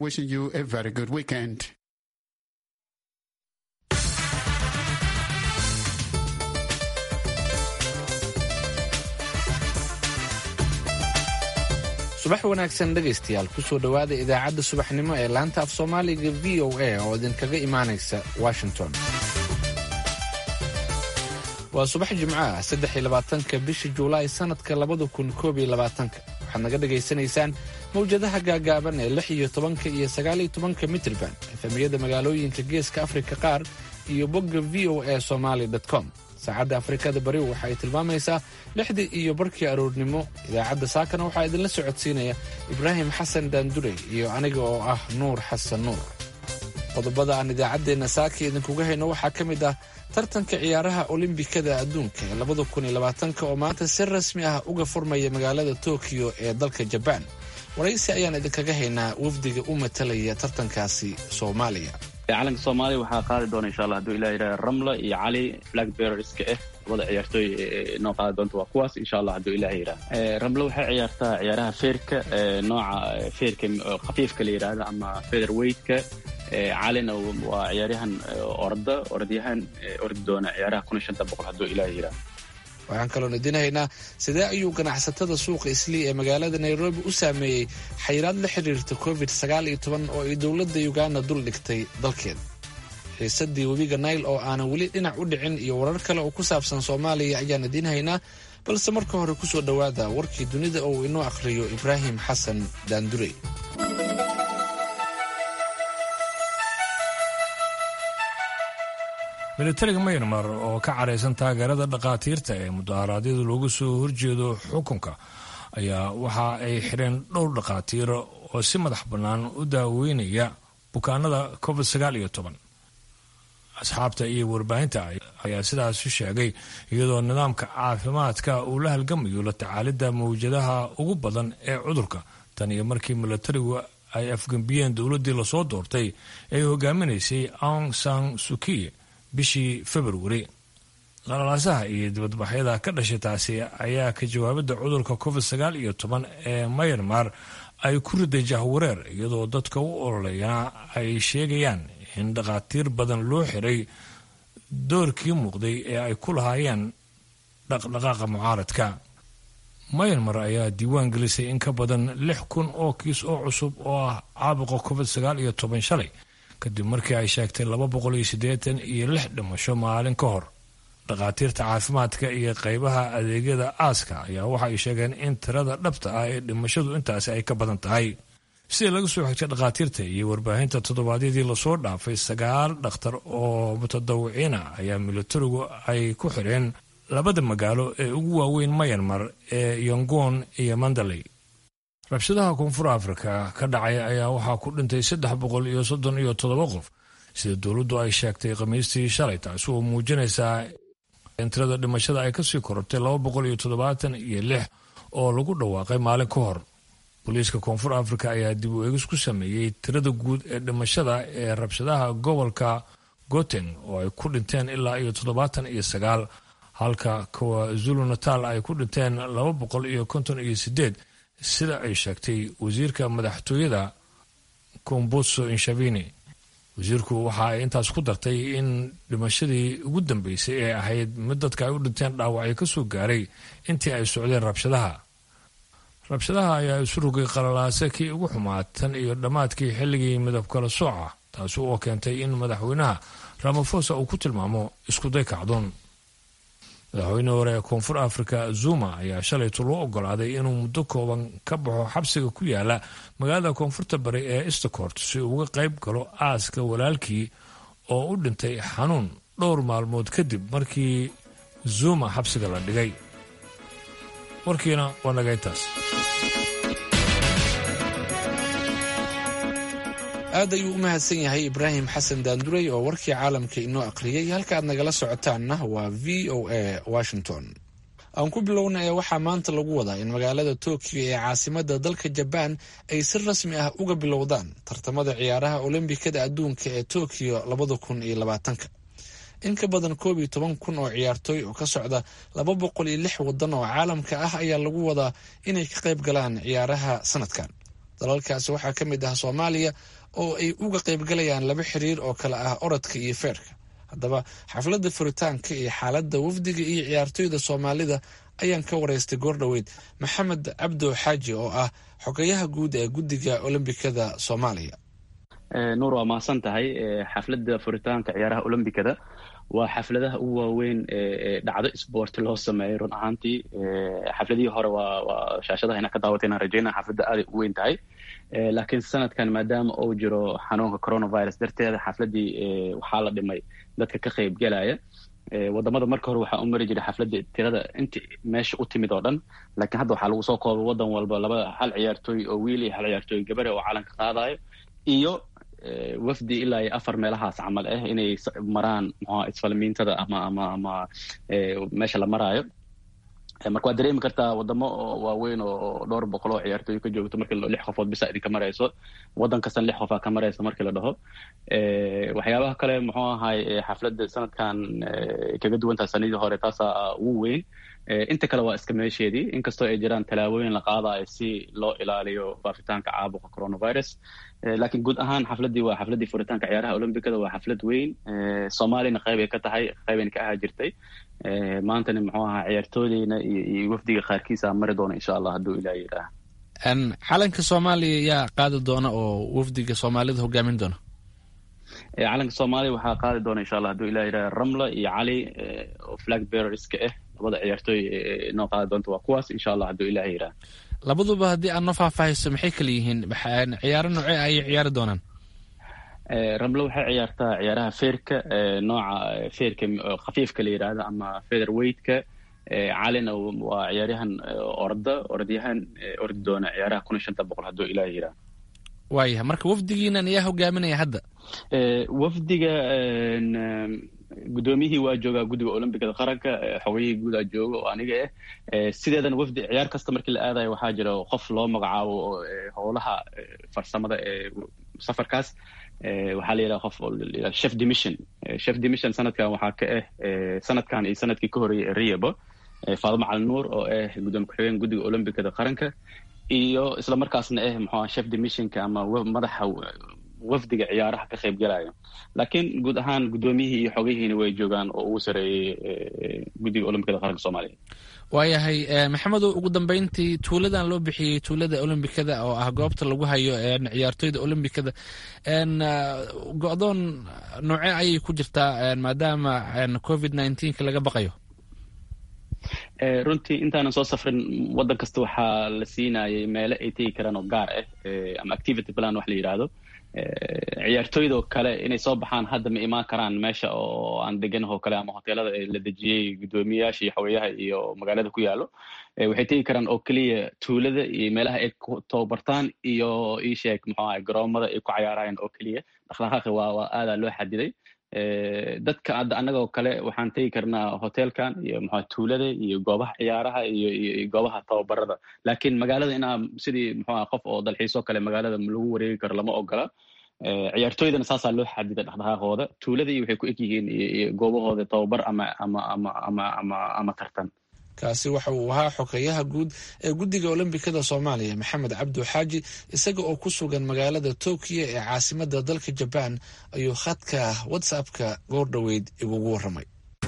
Wishing you a very good weekend. subax wanaagsan dhegaystayaal kusoo dhowaada idaacadda subaxnimo ee laanta af soomaaliga v o a oo idinkaga imaanaysa washington waa subax jimco ah saddex-iyo labaatanka bisha juulaay sannadka labada kun koob iyo labaatanka waxaad naga dhagaysanaysaan mawjadaha gaagaaban ee lix iyo tobanka iyo sagaaliyo tobanka mitrban efemiyada magaalooyinka geeska afrika qaar iyo bogga v o a somaali com saacadda afrikada bari waxa ay tilmaamaysaa lixdii iyo barkii aroornimo idaacadda saakana waxaa idinla socodsiinaya ibraahim xasan daandurey iyo aniga oo ah nuur xasan nuur qodobada aan idaacaddeenna saaka idinkuga hayno waxaa ka mid ah tartanka ciyaaraha olimbikada adduunka ee labada kun iyo labaatanka oo maanta si rasmi ah uga furmaya magaalada tokiyo ee dalka jabaan waraysi ayaan idinkaga haynaa wafdiga u matalaya tartankaasi soomaaliya calanka soomaaliya waxaa qaadi doona insha allah haduu ilah yidhaha ramla iyo cali blackberrieska ah labada ciyaartooy noo qaadi doonta waa kuwaas insha allah haduu ilah yidhaha ramla waxay ciyaartaa ciyaaraha feerka nooca feerka khafiifka la yidhaahdo ama feather weightka calina waa ciyaaryahan orda orodyahan ordi doona ciyaaraha kun iyo shanta boqol haduu ilah yidhaha waxaan kaloon idin haynaa sidee ayuu ganacsatada suuqa islii ee magaalada nairobi u saameeyey xayiraad la xiriirta covid sagaal iyo toban oo ay dowladda uganda dul dhigtay dalkeeda xiisadii webiga nail oo aanan weli dhinac u dhicin iyo warar kale oo ku saabsan soomaaliya ayaan idiin haynaa balse marka hore kusoo dhowaada warkii dunida oo uu inoo akhriyo ibraahim xasan daandurey militariga maynmar oo ka caraysan taageerada dhakhaatiirta ee mudaharaadyada loogu soo horjeedo xukunka ayaa waxa ay xidheen dhowr dhakhaatiir oo si madax bannaan u daaweynaya bukaanada covid sagaal iyo toban asxaabta iyo warbaahinta ayaa sidaas u sheegay iyadoo nidaamka caafimaadka uu la halgamayo la tacaalidda mawjadaha ugu badan ee cudurka tan iyo markii militarigu ay afgembiyeen dowladdii lasoo doortay ee hogaaminaysay aung san sukiye bishii februari qalalaasaha iyo dibadbaxyada ka dhashay taasi ayaa ka jawaabidda cudurka covid sagaal iyo toban ee mayanmar ay ku riday jahwareer iyadoo dadka u ololayana ay sheegayaan in dhakhaatiir badan loo xiray doorkii muuqday ee ay ku lahaayeen dhaqdhaqaaqa mucaaradka mayanmar ayaa diiwaan gelisay in ka badan lix kun oo kiis oo cusub oo ah caabuqa covid sagaal iyo toban shalay kadib markii ay sheegtay laba boqol iyo siddeetan iyo lix dhimasho maalin ka hor dhakhaatiirta caafimaadka iyo qaybaha adeegyada aaska ayaa waxa ay sheegeen in tirada dhabta ah ee dhimashadu intaasi ay ka badan tahay sidii laga soo xigtay dhakhaatiirta iyo warbaahinta toddobaadyadii lasoo dhaafay sagaal dhakhtar oo mutadawiciina ayaa militarigu ay ku xidheen labada magaalo ee ugu waaweyn mayanmar ee yongon iyo mandaley rabshadaha koonfur afrika ka dhacay ayaa waxaa ku dhintay saddex boqol iyo soddon iyo toddoba qof sida dowladdu ay sheegtay khamiistii shalay taasi oo muujinaysaa in tirada dhimashada ay kasii korortay laba boqol iyo toddobaatan iyo lix oo lagu dhawaaqay maalin ka hor booliiska koonfur afrika ayaa dib u eegis ku sameeyey tirada guud ee dhimashada ee rabshadaha gobolka goten oo ay ku dhinteen ilaa iyo toddobaatan iyo sagaal halka kuwa zulu natal ay ku dhinteen laba boqol iyo konton iyo sideed sida ay sheegtay wasiirka madaxtooyada komboso inshabini wasiirku waxa ay intaas ku dartay in dhimashadii ugu dambeysay ee ahayd mid dadka ay u dhinteen dhaawacyo ka soo gaaray intii ay socdeen rabshadaha rabshadaha ayaa isu rogay qalalaase kii ugu xumaa tan iyo dhammaadkii xilligii midab kala sooca taasi oo keentay in madaxweynaha ramafosa uu ku tilmaamo iskuday kacdoon madaxweyne hore ee koonfur afrika zuma ayaa shalaytu loo ogolaaday inuu muddo kooban ka baxo xabsiga ku yaala magaalada koonfurta bari ee eastcourt si uu uga qayb galo aaska walaalkii oo u dhintay xanuun dhowr maalmood kadib markii zuma xabsiga la dhigay warkiina waa naga intaas aad ayuu u mahadsan yahay ibraahim xasan daandurey oo warkii caalamka inoo akhriyey halka aad nagala socotaanna waa v o a washington aan ku bilowna ee waxaa maanta lagu wadaa in magaalada tokiyo ee caasimada dalka jabaan ay si rasmi ah uga bilowdaan tartamada ciyaaraha olombikada adduunka ee tokiyo labada kun iyo labaatanka in ka badan koob iyo toban kun oo ciyaartooy oo ka socda laba boqol iyo lix wadan oo caalamka ah ayaa lagu wadaa inay ka qayb galaan ciyaaraha sanadkan dalalkaasi waxaa ka mid ah soomaaliya oo ay uga qaybgalayaan laba xiriir oo kale ah orodka iyo feerka haddaba xafladda furitaanka iyo xaaladda wafdiga iyo ciyaartoyda soomaalida ayaan ka waraystay goordhoweyd maxamed cabdo xaaji oo ah xogayaha guud ee guddiga olombikada soomaaliya nuur waa mahadsan tahay xafladda furitaanka ciyaaraha olombikada waa xafladaha ugu waaweyn ee dhacdo sboort loo sameeyay run ahaantii xafladihii hore waa shaashadaha inaa ka daawatay inaan rajeynaa xafladda aaday u weyn tahay laakiin sanadkan maadaama uu jiro xanuunka coronavirus darteeda xafladdii waxaa la dhimay dadka ka qaybgelaya wadamada marka hore waxaa u mari jiray xafladda tirada inta meesha u timid oo dhan laakiin hadda waxaa lagu soo koobay wadan walba laba hal ciyaartooy oo wiil iyo hal ciyaartooy gabare oo calanka qaadayo iyo wafdi ilaa iyo afar meelahaas camal ah inay maraan mxua isfalmiintada ama ama ama meesha la maraayo marka waad dareemi kartaa wadamo waaweyn oo dhowr boqol oo ciyaartooy ka joogto markii lix qofood bisa idinka marayso waddan kastan lix qofaa ka maraysa markii la dhaho waxyaabaha kale muxuu ahay xafladda sanadkan kaga duwantaha sanadii hore taasaa ugu weyn inta kale waa iska meesheedii inkastoo ay jiraan tallaabooyin la qaadayo si loo ilaaliyo faafitaanka caabuqa coronavirus laakiin guud ahaan xafladdii waa xafladdii furitaanka ciyaaraha olombikada waa xaflad weyn soomaaliyana qayb ay ka tahay qaybayna ka ahaa jirtay maantana muxuu ahaa ciyaartoodeyna iyo wafdiga qaarkiisa mari doona insha allah hadduu ilaah yidhaah calanka soomaaliya yaa qaadi doona oo wafdiga soomaalida hogaamin doona calanka soomaaliya waxaa qaadi doona insha allah hadduu ilah yidhaah ramla iyo cali oo flag bearerska ah labada ciyaartooy noo qaadi doonta waa kuwaas insha allah hadduu ilah yidhaah labaduba haddii aad noo faahfaahayso maxay kala yihiin ciyaaro noocee ayay ciyaari doonaan ramlo waxay ciyaartaa ciyaaraha feerka nooca feerka khafiifka la yidhaahdo ama feather weightka calina waa ciyaaryahan orda ordyahan ordi doona ciyaaraha kun iyo shanta boqol hadduu ilaah yidhaah waayahay marka wafdigiinan ayaa hogaaminaya hadda wafdiga guddoomiyihii waa joogaa guddiga olombikada qaranka xogayihii guudaa jooga oo aniga ah sideedana wafdi ciyaar kasta markii la aadayo waxaa jira qof loo magacaabo howlaha farsamada ee safarkaas waxaa la yidhaha qof chef demission chef demission sanadkan waxaa ka ah sanadkan iyo sanadkii ka horeeyay ee riyabo faadimo cali nuur oo ah guddoomiye ku-xigeen guddiga olombikada qaranka iyo isla markaasna ah muxuu chef demissionka ama madaxa wafdiga ciyaaraha ka qayb galaya laakiin guud ahaan guddoomiyihii iyo xogihiina way joogaan oo ugu sareeyey guddiga olombikada qaranka soomaaliya waayahay maxamedow ugu dambeyntii tuuladan loo bixiyey tuulada olombikada oo ah goobta lagu hayo ciyaartoyda olombikada go-doon noocee ayay ku jirtaa maadaama covid nineteenka laga baqayo runtii intaanan soo safrin waddan kasta waxaa la siinayay meelo ay tegi karaan oo gaar ah ama activity plan wax la yidhaahdo ciyaartooydoo kale inay soo baxaan hadda ma imaan karaan meesha oo aan deganahoo kale ama hoteelada la dejiyey guddoomiyayaasha iyo xaweyaha iyo magaalada ku yaalo waxay tegi karaan oo keliya tuulada iyo meelaha ay ku tababartaan iyo iisheeg muxuu ahay garoomada ay ku cayaarayaan oo keliya dhaqdhaqaaqi waa waa aadaa loo xadiday dadka hadda annagoo kale waxaan tegi karnaa hotelkan iyo muxua tuulada iyo goobaha ciyaaraha iyo iyo goobaha tababarada laakiin magaalada inaa sidii muxuuaha qof oo dalxiisoo kale magaalada lagu wareegi karo lama ogola ciyaartooydana saasaa loo xadida dhaqdhaqaaqooda tuuladii waxay ku eg yihiin iyo goobahooda tababar ama ama ama ama ama ama tartan kaasi waxa uu ahaa xogeyaha guud ee guddiga olombikada soomaaliya maxamed cabdu xaaji isaga oo ku sugan magaalada tokiyo ee caasimada dalka jabaan ayuu khadka whatsappka goordhoweyd igugu waramay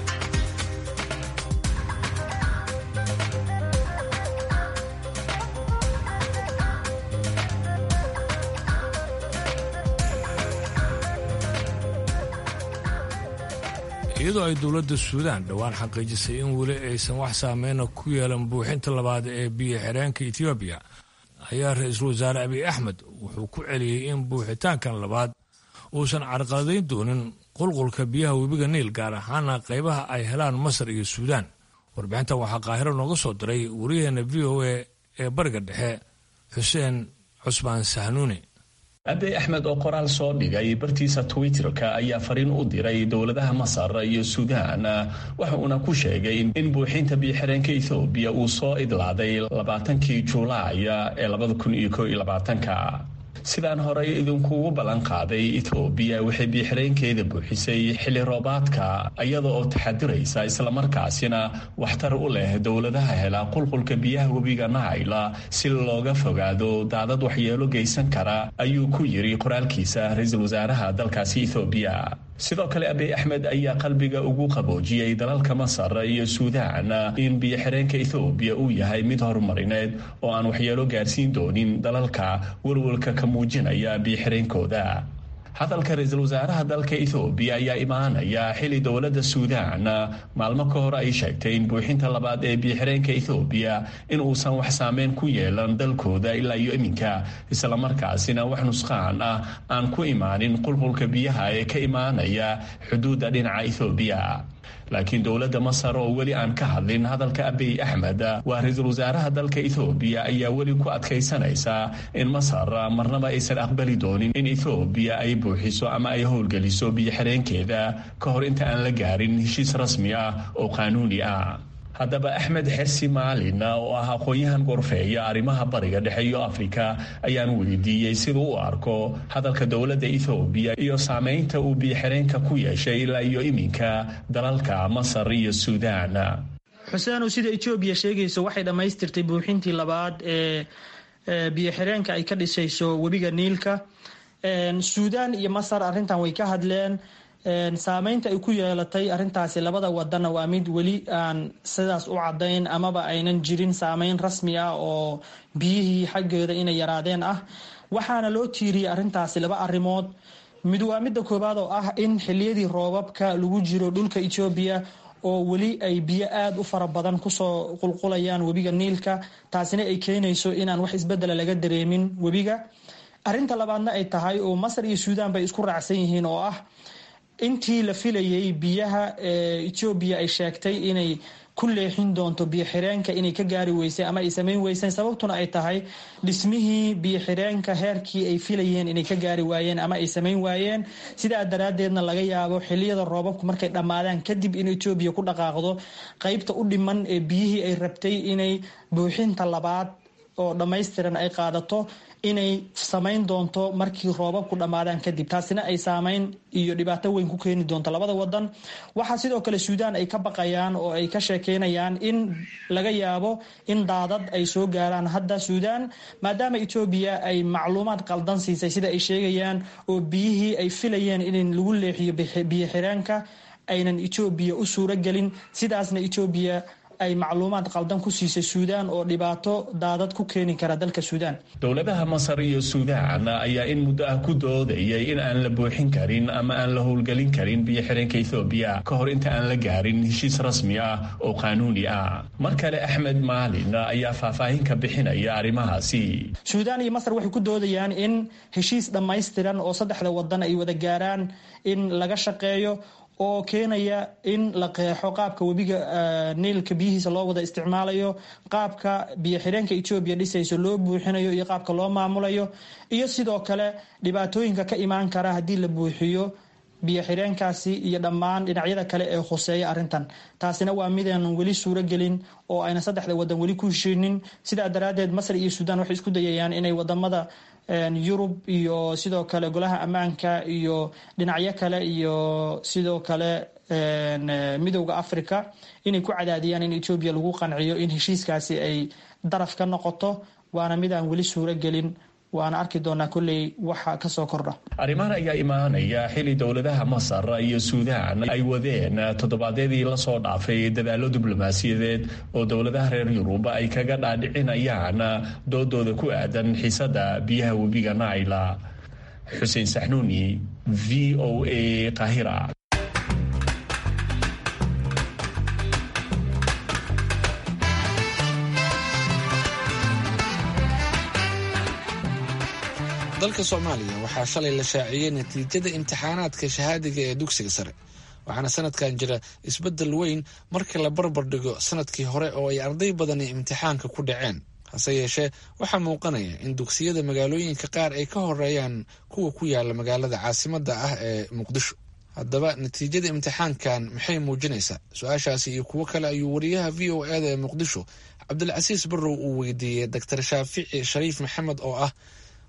iyadoo ay dowladda suudaan dhowaan xaqiijisay in weli aysan wax saameyna ku yeelan buuxinta labaad ee biyo xireenka etoobiya ayaa ra-iisul wasaare abiy axmed wuxuu ku celiyey in buuxitaankan labaad uusan carqaladayn doonin qulqulka biyaha webiga niil gaar ahaana qaybaha ay helaan masar iyo suudaan warbixintan waxaa qaahiro nooga soo diray wariyaheena v o a ee bariga dhexe xuseen cusmaan sahnuuni abiy axmed oo qoraal soo dhigay bartiisa twitterka ayaa fariin u diray dowladaha masar iyo suudaan waxa uuna ku sheegay in buuxinta biyoxireenka ethoobiya uu soo idlaaday labaatankii juulaay ee labada kun iyo koo iyo labaatanka sidaan horey idinkugu ballan qaaday etoobiya waxay biixireenkeeda buuxisay xilli roobaadka iyada oo taxadiraysa islamarkaasina waxtar u leh dowladaha hela qulqulka biyaha webiga naayla si looga fogaado daadad waxyeelo geysan kara ayuu ku yiri qoraalkiisa ra-iisul wasaaraha dalkaasi ethoobiya sidoo kale abiy axmed ayaa qalbiga ugu qaboojiyey dalalka masar iyo suudaan in biyo-xireenka ethoobiya uu yahay mid horumarineed oo aan waxyeelo gaarsiin doonin dalalka walwalka ka muujinaya biyo-xireenkooda hadalka ra-iisul wasaaraha dalka ethoobiya ayaa imaanaya xili dowladda suudaan maalmo ka hor ay sheegtay in buuxinta labaad ee biyo-xireenka ethoobiya in uusan wax saameyn ku yeelan dalkooda ilaa iyo iminka islamarkaasina wax nusqaan ah aan ku imaanin qulqulka biyaha ee ka imaanaya xuduudda dhinaca ethoobiya laakiin dowladda masar oo weli aan ka hadlin hadalka abiy axmed waa ra-iisul wasaaraha dalka ethoobiya ayaa weli ku adkaysanaysa in masar marnaba aysan aqbali doonin in ethoobiya ay buuxiso ama ay howlgeliso biyo-xireenkeeda ka hor inta aan la gaarin heshiis rasmi ah oo qaanuuni ah haddaba axmed xersi maalin oo ah aqoon-yahan gorfeeya arrimaha bariga dhexe iyo afrika ayaan weydiiyey siduu u arko hadalka dowladda ethoobiya iyo saameynta uu biyo-xireenka ku yeeshay ilaa iyo iminka dalalka masar iyo suudaan xuseenow sida etoobiya sheegayso waxay dhammaystirtay buuxintii labaad ee biyo-xireenka ay ka dhisayso webiga niilka suudaan iyo masar arrintan way ka hadleen saameynta ay ku yeelatay arintaasi labada wadanna waa mid weli aan sidaas u cadayn amaba aynan jirin saameyn rasmi ah oo biyihii xaggeeda inay yaraadeen ah waxaana loo tiiriyey arintaasi laba arimood mid waa midda koowaad oo ah in xiliyadii roobabka lagu jiro dhulka etoobiya oo weli ay biyo aada u fara badan kusoo qulqulayaan webiga niilka taasina ay keenayso inaan wax isbedela laga dareemin webiga arinta labaadna ay tahay oo masar iyo suudaan bay isku raacsan yihiin oo ah intii la filayay biyaha etoobiya ay sheegtay inay ku leexin doonto biyo-xireenka inay ka gaari weysay ama ay samayn weyseen sababtuna ay tahay dhismihii biyo-xireenka heerkii ay filayeen inay ka gaari waayeen ama ay samayn waayeen sidaa daraadeedna laga yaabo xiliyada roobabku markay dhammaadaan kadib in etoobiya ku dhaqaaqdo qeybta u dhiman ee biyihii ay rabtay inay buuxinta labaad oo dhammaystiran ay qaadato inay samayn doonto markii roobabku dhammaadaan kadib taasina ay saameyn iyo dhibaato weyn ku keeni doonto labada wadan waxaa sidoo kale suudaan ay ka baqayaan oo ay ka sheekeynayaan in laga yaabo in daadad ay soo gaaraan hadda suudaan maadaama etoobiya ay macluumaad qaldan siisay sida ay sheegayaan oo biyihii ay filayeen in lagu leexiyo biyo xireenka aynan etoobiya u suuro gelin sidaasna etoobiya ay macluumaad qaldan ku siisay suudaan oo dhibaato daadad ku keeni kara dalka suudaan dowladaha masar iyo suudaan ayaa in muddo ah ku doodayay in aan la buuxin karin ama aan la howlgelin karin biyo-xireenka ethoobiya ka hor inta aan la gaarin heshiis rasmi ah oo qaanuuni ah mar kale axmed maalin ayaa faahfaahin ka bixinaya arrimahaasi suudaan iyo masar waxay ku doodayaan in heshiis dhammaystiran oo saddexda wadan ay wada gaaraan in laga shaqeeyo oo keenaya in la qeexo qaabka webiga niilka biyihiisa loo wada isticmaalayo qaabka biyo xireenka etoobiya dhisayso loo buuxinayo iyo qaabka loo maamulayo iyo sidoo kale dhibaatooyinka ka imaan kara haddii la buuxiyo biyo xireenkaasi iyo dhammaan dhinacyada kale ee khuseeya arrintan taasina waa midaan weli suuro gelin oo ayna saddexda wadan weli ku heshiinin sidaa daraadeed masar iyo suudaan waxay isku dayayaan inay wadamada yurub iyo sidoo kale golaha ammaanka iyo dhinacyo kale iyo sidoo kale midowda africa inay ku cadaadiyaan in etoobiya lagu qanciyo in heshiiskaasi ay daraf ka noqoto waana mid aan weli suuro gelin waana arki doonaa kolley waxa kasoo kordha arrimahan ayaa imaanaya xili dowladaha masar iyo suudaan ay wadeen toddobaadyadii lasoo dhaafay dadaallo diblomaasiyadeed oo dowladaha reer yurub ay kaga dhaadhicinayaan doodooda ku aadan xiisada biyaha webiga naila xuseen saxnuuni v o a qahira dalka soomaaliya waxaa shalay la shaaciyey natiijada imtixaanaadka shahaadiga ee dugsiga sare waxaana sanadkan jira isbeddel weyn marka la barbar dhigo sanadkii hore oo ay arday badani imtixaanka ku dhaceen hase yeeshee waxaa muuqanaya in dugsiyada magaalooyinka qaar ay ka horeeyaan kuwa ku yaala magaalada caasimadda ah ee muqdisho haddaba natiijada imtixaankan maxay muujinaysaa su-aashaasi iyo kuwo kale ayuu wariyaha v o eda ee muqdisho cabdilcasiis barrow uu weydiiyey doctor shaafici shariif maxamed oo ah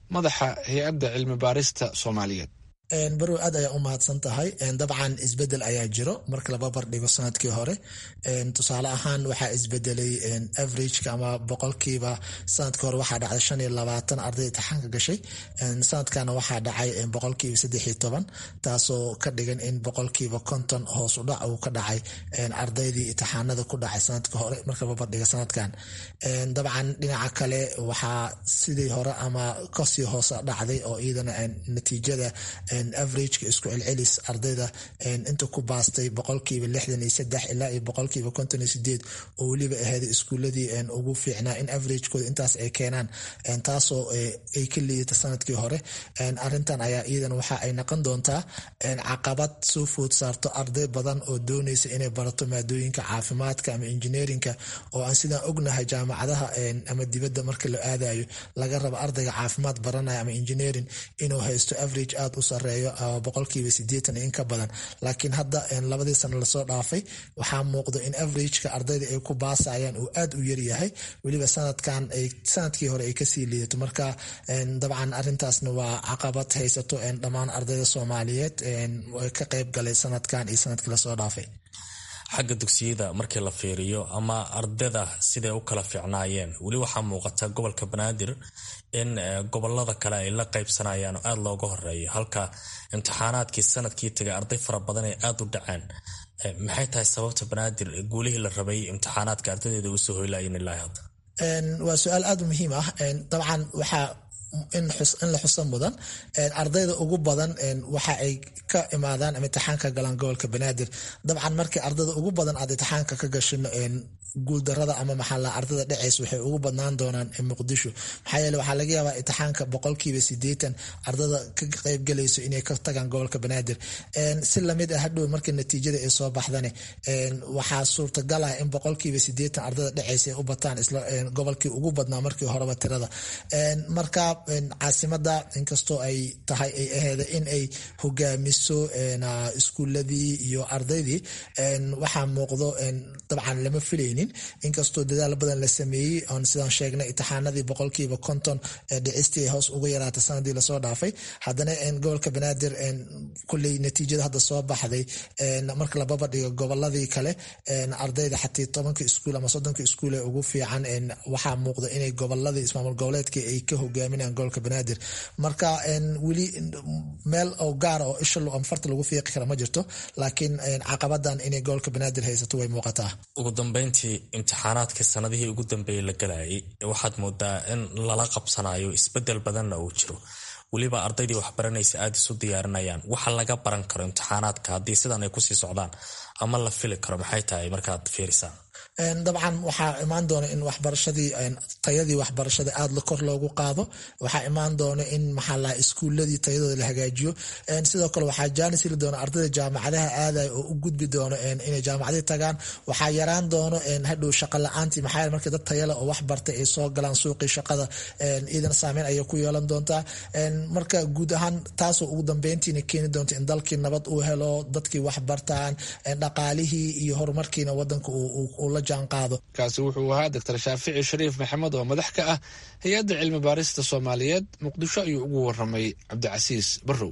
madaxa hay-adda cilmi baarista soomaaliyeed barow aad ayaa u mahadsan tahay dabcan isbedel ayaa jiro marka laba bardhigo sanadkii hore tusaale ahaan waxaa isbedelay averageka ama boqolkiiba sanadkii hore waxaa dhacday shan iyo labaatan arday intixaanka gashay sanadkana waxaa dhacay boqolkiiba saddex iyo toban taasoo ka dhigan in boqolkiiba konton hoos udhac uu ka dhacay ardaydii intixaanada ku dhacay sanadka hore marka laba bardhiga sanadkan dabcan dhinaca kale waxaa sidii hore ama kasii hoose dhacday oo iyadana natiijada averageka isku celcelis ardayda inta ku baastay boqolkiiba lixdan iyo saddex ilaa iyo boqolkiiba konton iyo sideed oo weliba ahayd iskuuladii ugu fiicnaa in averagekooda intaas ay keenaan taasoo ay ka liidata sanadkii hore arintan ayaa iyadan waxa ay noqon doontaa caqabad soo food saarto arday badan oo dooneysa inay barato maadooyinka caafimaadka ama engineerinka oo aan sidaan ognahay jaamacadaha ama dibadda marka la aadayo laga rabo ardayga caafimaad baranaya ama engineering inuu haysto average aada u sareeyo boqolkiiba sideetan in ka badan laakiin hadda labadii sano lasoo dhaafay waxaa muuqdo in averageka ardayda ay ku baasayaan uu aad u yaryahay weliba sanadkan sanadkii hore ay kasii liidato marka dabcan arintaasna waa caqabad haysato dhammaan ardayda soomaaliyeed ka qeyb galay sanadkan iyo sanadkii lasoo dhaafay xagga dugsiyada markii la fiiriyo ama ardayda siday u kala fiicnaayeen weli waxaa muuqata gobolka banaadir in gobolada kale ay la qaybsanayaan oo aada looga horeeyo halka imtixaanaadkii sanadkii tagay arday fara badan ay aada u dhaceen maxay tahay sababta banaadir guulihii la rabay imtixaanaadka ardaydeeda usoo hoylaayeen ilaa hadda waa su-aal aada u muhiim ah dabcan waxaa in la xuso mudan ardayda ugu badan waxa ay ka imaadaan ama imtixaanka galaan gobolka banaadir dabcan markii ardayda ugu badan aad imtixaanka ka gashin guuldarada ama maxaa ardayda dhaceys waxay ugu badnaan doonaan muqdisho maxaa yeele waxaa laga yaabaa imtixaanka boqolkiiba sideetan ardada ka qeybgalayso inay ka tagaan gobolka banaadir si lamid ah hadhow markii natiijada ay soo baxdane waxaa suurtagal ah in boqolkiiba sideetan ardada dhaceys ay u bataan isla gobolkii ugu badnaa markii horeba tirada marka caasimada inkastoo ay tahay ay aheeda in ay hogaamiso iskuuladii iyo ardaydii waxaa muuqdo dabcan lama filaynin inkastoo dadaal badan la sameeyey oon sidaan sheegnay imtixaanadii boqolkiiba konton dhicistii hoos uga yaraatay sanadii lasoo dhaafay haddana gobolka banaadir kulley natiijada hadda soo baxday marka lababa dhigo goboladii kale ardayda xatii tobanka iskuul ama soddonka iskuul ee ugu fiican waxaa muuqda inay goboladii ismaamul goboleedka ay ka hogaaminayaan gobolka banaadir marka weli meel oo gaara oo isha farta lagu fiiqi kara ma jirto laakiin caqabadan inay gobolka banaadir haysato way muuqataa ugu dambeyntii imtixaanaadka sanadihii ugu dambeeyey la galayay waxaad moodaa in lala qabsanayo isbedel badanna uu jiro weliba ardaydii waxbaranaysa aada isu diyaarinayaan waxa laga baran karo imtixaanaadka haddii sidan ay kusii socdaan ama la fili karo maxay tahay markaad fiirisaan dabcan waxaa imaan doona in waxbarashadii tayadii waxbarashada aada kor loogu qaado waxaa imaan doona in maxaala iskuuladii tayadooda la hagaajiyo sidoo kale waxaa jaanis heli doona ardayda jaamacadaha aaday oo u gudbi doono inay jaamacadii tagaan waxaa yaraan doono hadhow shaqa la-aantii maxaa markii dad tayale oo wax bartay ay soo galaan suuqii shaqada iidan saameyn ayay ku yeelan doontaa marka guud ahaan taasoo ugu dambeyntiina keeni doonta in dalkii nabad uu helo dadkii wax bartaan dhaqaalihii iyo horumarkiina wadanka uu la kaasi wuxuu ahaa doctor shaafici shariif maxamed oo madax ka ah hay-adda cilmi baarista soomaaliyeed muqdisho ayuu ugu waramay cabdicasiis barrow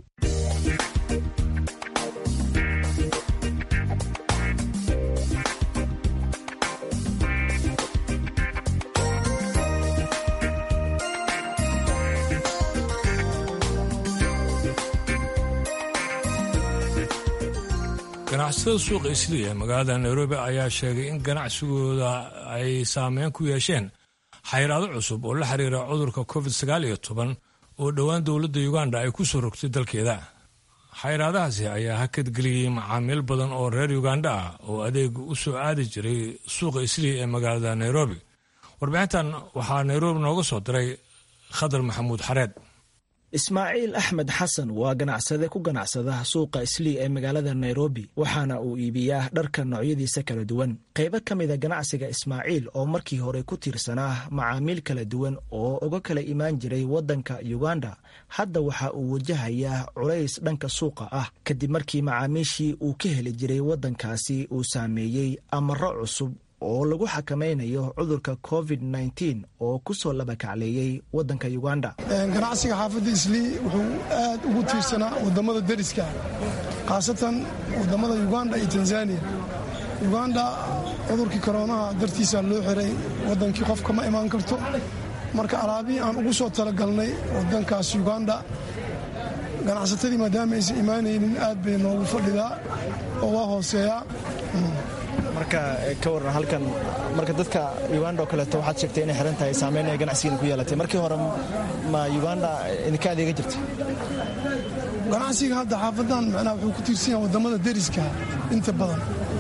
ganacsatada suuqa isliya ee magaalada nairobi ayaa sheegay in ganacsigooda ay saameyn ku yeesheen xayraado cusub oo la xiriira cudurka covid sagaal iyo toban oo dhowaan dowladda uganda ay ku soo rogtay dalkeeda xayraadahaasi ayaa hakadgeliyey macaamiil badan oo reer uganda ah oo adeeg u soo aadi jiray suuqa isliya ee magaalada nairobi warbixintan waxaa nairobi nooga soo diray khadar maxamuud xareed ismaaciil axmed xasan waa ganacsade ku ganacsada suuqa islii ee magaalada nairobi waxaana uu iibiyaa dharka noocyadiisa kala duwan qaybo ka mida ganacsiga ismaaciil oo markii hore ku tiirsanaa macaamiil kala duwan oo uga kala imaan jiray waddanka uganda hadda waxa uu wajahayaa culays dhanka suuqa ah kadib markii macaamiishii uu ka heli jiray waddankaasi uu saameeyey amaro cusub oo lagu xakamaynayo cudurka covid nteen oo ku soo labakacleeyey waddanka uganda ganacsiga xaafadda islii wuxuu aad ugu tiirsanaa wadamada deriska khaasatan wadamada uganda iyo tanzania uganda cudurkii koroonaha dartiisa loo xiray wadankii qofka ma imaan karto marka alaabihii aan ugu soo talagalnay wadankaas uganda ganacsatadii maadaama aysan imaanaynin aad bay noogu fadhidaa oo waa hooseeyaa marka ka waran halkan marka dadka uganda oo kaleeto waxaad sheegtay inay xiran tahay saameyn ay ganacsigiina ku yeelatay markii hore ma uganda idinka adeega jirta ganacsiga hadda xaafadan macnaha wuxuu ku tiirsan yahay wadamada deriska inta badan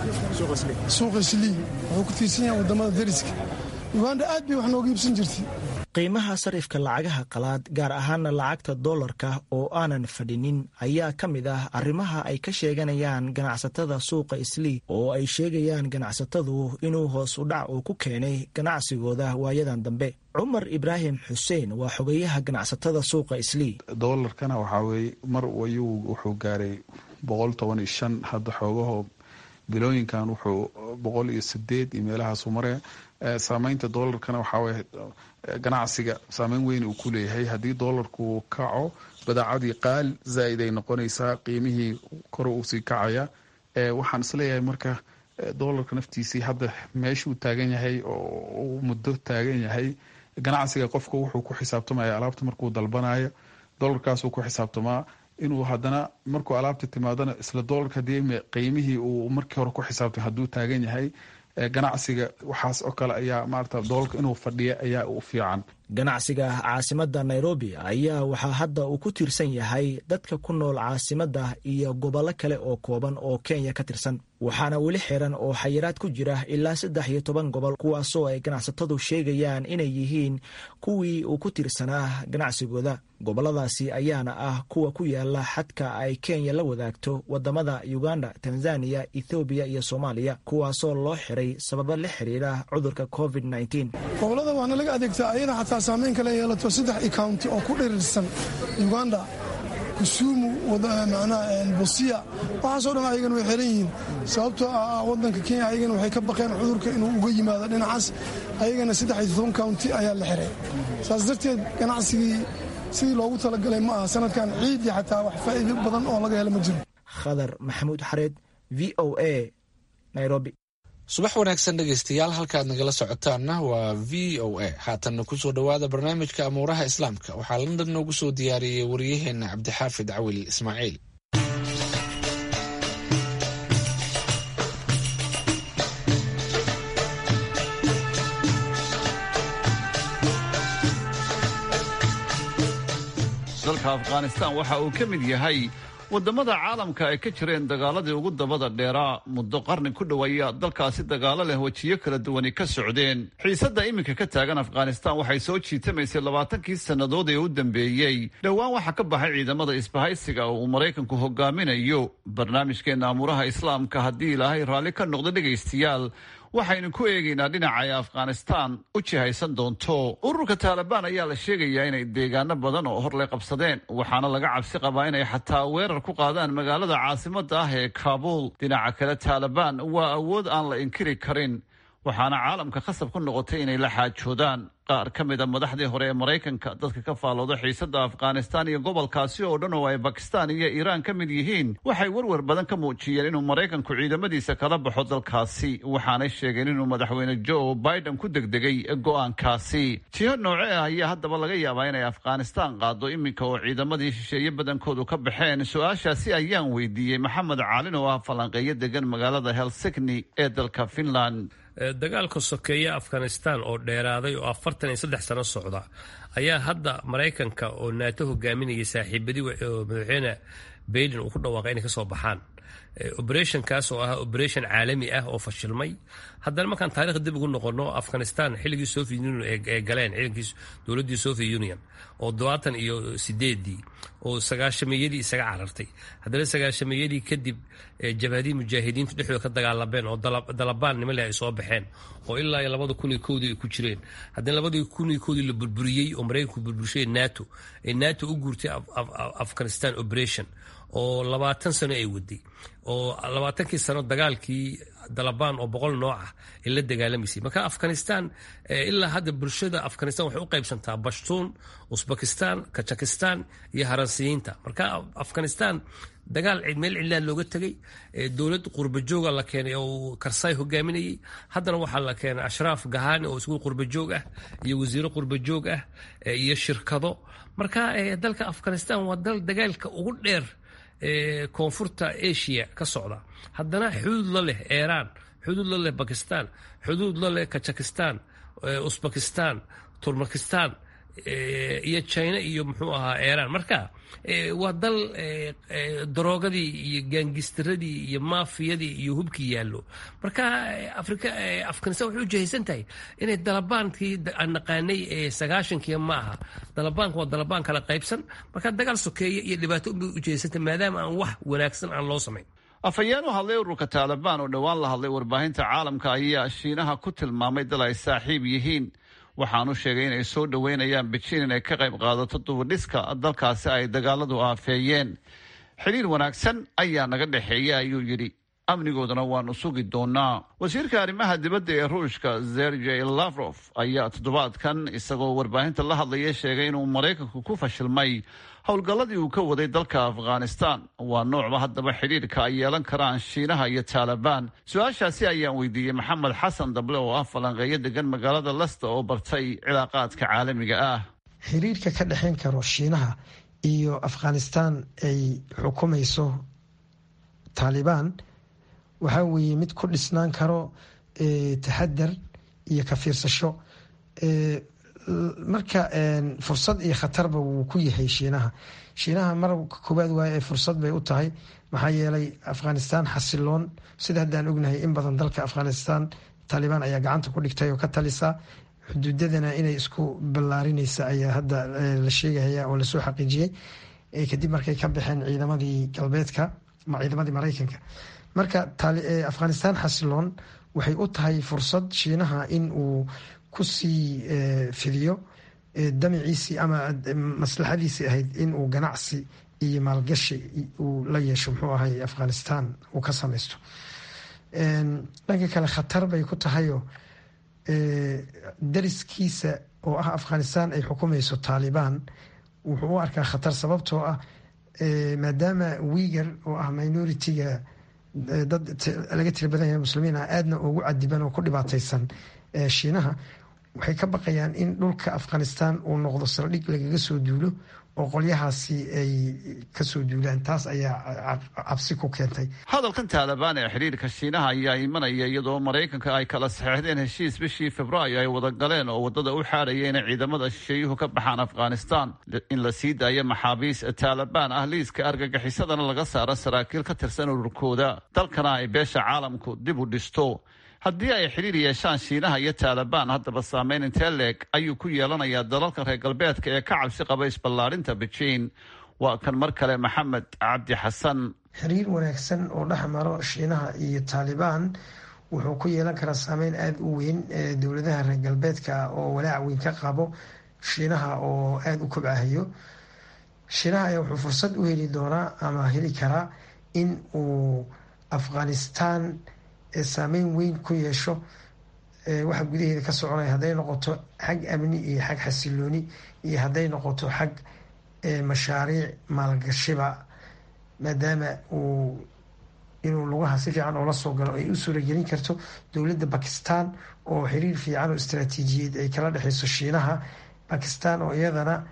suuqa islii wuxuu ku tiirsan yahay wadamada deriska uganda aad bay wax nooga iibsan jirtay qiimaha sarifka lacagaha qalaad gaar ahaana lacagta doolarka oo aanan fadhinin ayaa ka mid ah arrimaha ay ka sheeganayaan ganacsatada suuqa islii oo ay sheegayaan ganacsatadu inuu hoos u dhac uu ku keenay ganacsigooda waayadan dambe cumar ibraahim xuseen waa xogeyaha ganacsatada suuqa islii doolarkana waxaa weeye mar ayuu wuxuu gaaray boqol toban iyo shan hadda xoogaho bilooyinkan wuxuu boqol iyo sideed iyo meelahaasu maraya saameynta doolarkana waxaaweye ganacsiga saameyn weyn uu ku leeyahay haddii doolarku kaco badaacadii qaal zaaid ay noqonaysaa qiimihii kor uusii kacaya waxaan isleeyahay marka doolarka naftiisii hadda meeshuu taagan yahay oo uu muddo taagan yahay ganacsiga qofka wuxuu ku xisaabtamaya alaabta markuu dalbanayo doolarkaasuu ku xisaabtamaa inuu haddana markuu alaabta timaadana isla doolarka hadii qiimihii uu markii hore ku xisaabtay hadduu taagan yahay ganacsiga waxaas oo kale ayaa maarata doolarka inuu fadhiya ayaa u fiican ganacsiga caasimadda nairobi ayaa waxaa hadda uu ku tiirsan yahay dadka ku nool caasimadda iyo gobollo kale oo kooban oo kenya ka tirsan waxaana weli xiran oo xayiraad ku jira ilaa saddex iyo toban gobol kuwaasoo ay ganacsatadu sheegayaan inay yihiin kuwii uu ku tiirsanaa ganacsigooda gobolladaasi ayaana ah kuwa ku yaala xadka ay kenya la wadaagto wadamada uganda tanzaniya ethoobiya iyo soomaaliya kuwaasoo loo xiray sababo la xiriira cudurka covid gobolada waana laga adeegtaa ayada xataa saameyn kale yeelato saddex county oo ku dhirirsan uganda kusuumu macnaha busiya waxaasoo dhan ayagana way xiran yihiin sababtoo ah wadanka kenya ayagana waxay ka baqeen cudurka inuu uga yimaado dhinacaas ayagana saddex iyo toban county ayaa la xiray saas darteed ganacsigii sidii loogu talagalay ma aha sanadkan ciidii xataa wax faa'iido badan oo laga helo ma jiro khadar maxamuud xareed v o a nairobi subax wanaagsan dhegaystayaal halkaad nagala socotaanna waa v o a haatanna kusoo dhowaada barnaamijka amuuraha islaamka waxaa london noogu soo diyaariyey wariyaheenna cabdixaafid cawil ismaaciil dalka afghanistan waxa uu ka mid yahay wadamada caalamka ay ka jireen dagaaladii ugu dabada dheeraa muddo qarni ku dhoweeya dalkaasi dagaalo leh wejiyo kala duwani ka socdeen xiisadda iminka ka taagan afghanistan waxay soo jiitamaysay labaatankii sannadood ee u dambeeyey dhowaan waxaa ka baxay ciidamada isbahaysiga oo uu maraykanku hogaaminayo barnaamijkeenna amuuraha islaamka haddii ilaahay raalli ka noqdo dhegaystayaal waxaynu ku eegaynaa dhinaca ay afghanistan u jihaysan doonto ururka taalibaan ayaa la sheegayaa inay deegaano badan oo horley qabsadeen waxaana laga cabsi qabaa inay xataa weerar ku qaadaan magaalada caasimada ah ee kaabuul dhinaca kale taalibaan waa awood aan la inkiri karin waxaana caalamka khasab ku noqotay inay la xaajoodaan qaar ka mid a madaxdii hore ee maraykanka dadka ka faalooda xiisada afghanistan iyo gobolkaasi oo dhan oo ay bakistan iyo iiraan ka mid yihiin waxay werwer badan ka muujiyeen inuu maraykanku ciidamadiisa kala baxo dalkaasi waxaanay sheegeen inuu madaxweyne joe biden ku degdegay go-aankaasi jiho nooce ah ayaa haddaba laga yaabaa inay afghanistan qaado iminka oo ciidamadii shisheeye badankoodu ka baxeen su-aashaasi ayaan weydiiyey maxamed caalin oo ah falanqeeyo degan magaalada helsigni ee dalka finland dagaalka sokeeye afghanistan oo dheeraaday oo afartan iyo saddex sano socda ayaa hadda maraykanka oo naato hogaaminayay saaxiibadii oo madaxweyne baiden uu ku dhawaaqay inay kasoo baxaan operationkaas oo ah operation caalami ah oo fashilmay haddana markaan taarikh dib ugu noqono afghanistan xilligii soviet union ee galeen ciidankii dowladdii soviet union oo dobaatan iyo sideedii oo sagaashameeyadii isaga carartay haddana sagaashameeyadii kadib jabhadii mujaahidiintu dhexdooda ka dagaalameen oo dalabaan niman leh ay soo baxeen oo ilaa iyo labada kun iyo kowdii ay ku jireen haddana labadii kun iyo kowdii la burburiyey oo maraykanku burburshay nato ee nato u guurtay afghanistan operation oo labaatan sano ay waday oo labaatankii sano dagaalkii dalabaan oo boqol nooc ah ay la dagaalamaysay marka afghanistan ilaa hadda bulshada afghanistan waxay u qaybsantaa bashtuun usbekistan kajakistan iyo haransiyiinta marka afghanistan dagaal meel cidlaan looga tegay dowlad qurbajooga la keenay oo karsay hogaaminayay haddana waxaa la keenay ashraaf gahani oo isgu qurbajoog ah iyo wasiiro qurbajoog ah iyo shirkado marka dalka afghanistan waa dal dagaalka ugu dheer koonfurta asia ka socda haddana xuduud la leh iiraan xuduud la leh bakistan xuduud la leh kajakistan usbekistan turmakistan iyo china iyo muxuu ahaa iiraan marka waa dal daroogadii iyo gaangistaradii iyo maafiyadii iyo hubkii yaallo marka afghanistan waxay u jihaysan tahay inay dalabaankii aan naqaanay ee sagaashankii ma aha dalabaanka waa dalabaan kala qaybsan marka dagaal sokeeye iyo dhibaato unbay u jihaysantahay maadaama aan wax wanaagsan aan loo samayn afhayeen u hadlay ururka taalibaan oo dhowaan la hadlay warbaahinta caalamka ayaa shiinaha ku tilmaamay dal ay saaxiib yihiin waxaanu sheegay inay soo dhoweynayaan bejiin inay ka qayb qaadato dubadhiska dalkaasi ay dagaaladu aafeeyeen xidhiir wanaagsan ayaa naga dhexeeya ayuu yidhi amnigoodana waanu sugi doonaa wasiirka arrimaha dibadda ee ruushka sergey lavrof ayaa toddobaadkan isagoo warbaahinta la hadlaya sheegay inuu maraykanku ku fashilmay howlgalladii uu ka waday dalka afghanistan waa noocba haddaba xidhiirka ay yeelan karaan shiinaha iyo taalibaan su-aashaasi ayaan weydiiyey maxamed xasan dable oo ah falanqeeyo degan magaalada lesta oo bartay cilaaqaadka caalamiga ah xiriirka ka dhexayn karo shiinaha iyo afghanistan ay xukumayso taalibaan waxaa weeye mid ku dhisnaan karo taxadar iyo ka fiirsasho marka fursad iyo khatarba wuu ku yahay shiinaha shiinaha marka koowaad waaye fursad bay u tahay maxaa yeelay afghanistan xasiloon sida haddaan ognahay in badan dalka afghanistan taalibaan ayaa gacanta ku dhigtay oo ka talisa xuduudadana inay isku ballaarinaysa ayaa hadda la sheegaya oo lasoo xaqiijiyey kadib markay ka baxeen ciidamadii galbeedka ciidamadii maraykanka marka afghanistan xasiloon waxay u tahay fursad shiinaha in uu kusii fidiyo damiciisii ama maslaxadiisii ahayd in uu ganacsi iyo maalgashi uu la yeesho muxuu ahay afghanistan uu ka samaysto dhanka kale khatar bay ku tahayoo dariskiisa oo ah afghanistan ay xukumayso taalibaan wuxuu u arkaa khatar sababtoo ah maadaama wiigar oo ah minoritiga dad laga tira badan yahay muslimiin ah aadna ugu cadiban oo ku dhibaataysan shiinaha waxay ka baqayaan in dhulka afghanistan uu noqdo saldhig lagaga soo duulo oo qolyahaasi ay kasoo duulaan taas ayaa cabsi ku keentay hadalkan taalibaan ee xidhiirka shiinaha ayaa imanaya iyadoo maraykanka ay kala saxeixdeen heshiis bishii februaayo ay wada galeen oo waddada u xaadhaya inay ciidamada shisheeyuhu ka baxaan afghanistan in la sii daayo maxaabiis taalibaan ah liiska argagixisadana laga saaro saraakiil ka tirsan ururkooda dalkana ay beesha caalamku dib u dhisto haddii ay xidhiir yeeshaan shiinaha iyo taalibaan haddaba saameyn intee leeg ayuu ku yeelanayaa dalalka reer galbeedka ee ka cabsi qaba isballaarinta bejiin waa kan mar kale maxamed cabdi xasan xiriir wanaagsan oo dhex maro shiinaha iyo taalibaan wuxuu ku yeelan karaa saameyn aada u weyn dowladaha reer galbeedka oo walaac weyn ka qabo shiinaha oo aada u kobcahayo shiinaha ayaa wuxuu fursad u heli doonaa ama heli karaa in uu afghanistan saameyn weyn ku yeesho waxa gudaheeda ka soconaya hadday noqoto xag amni iyo xag xasilooni iyo hadday noqoto xag mashaariic maalgashiba maadaama uu inuu lugaha si fiican oola soo galo ay u suuragelin karto dowladda bakistan oo xiriir fiican oo istaraatiijiyeed ay kala dhexeyso shiinaha bakistan oo iyadana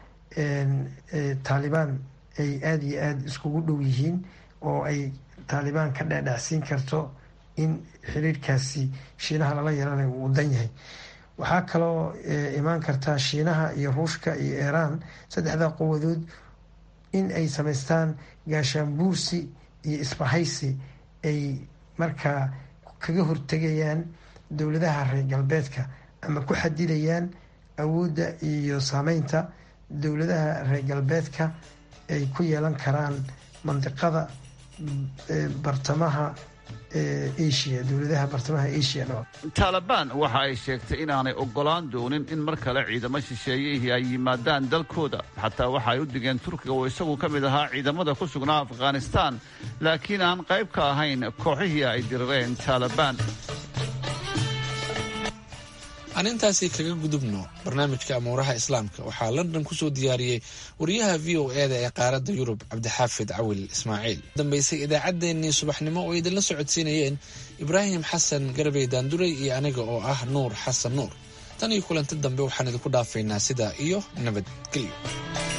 taalibaan ay aada iyo aada iskugu dhow yihiin oo ay taalibaan ka dhecdhacsiin karto in xiriirkaasi shiinaha lala yeelanayo uu dan yahay waxaa kaloo imaan kartaa shiinaha iyo ruushka iyo iiraan saddexdaa quwadood in ay samaystaan gaashaanbuursi iyo isbahaysi ay markaa kaga hortegayaan dowladaha reer galbeedka ama ku xadidayaan awoodda iyo saameynta dowladaha reer galbeedka ay ku yeelan karaan mandiqada bartamaha asia dowladaha bartamaha asia dho taalibaan waxa ay sheegtay inaanay ogolaan doonin in mar kale ciidamo shisheeyihii ay yimaadaan dalkooda xataa waxa ay u digeen turkiga oo isagu ka mid ahaa ciidamada ku sugnaa afghanistaan laakiin aan qayb ka ahayn kooxihii ay dirireen taalibaan aan intaasi kaga gudubno barnaamijka amuuraha islaamka waxaa london kusoo diyaariyey wariyaha v o e da ee qaaradda yurub cabdixaafid cawil ismaaciil dambaysay idaacaddeenii subaxnimo oo idinla socodsiinayeen ibraahim xasan garbey daanduray iyo aniga oo ah nuur xasan nuur tan iyo kulanti dambe waxaan idinku dhaafaynaa sidaa iyo nabadgelyo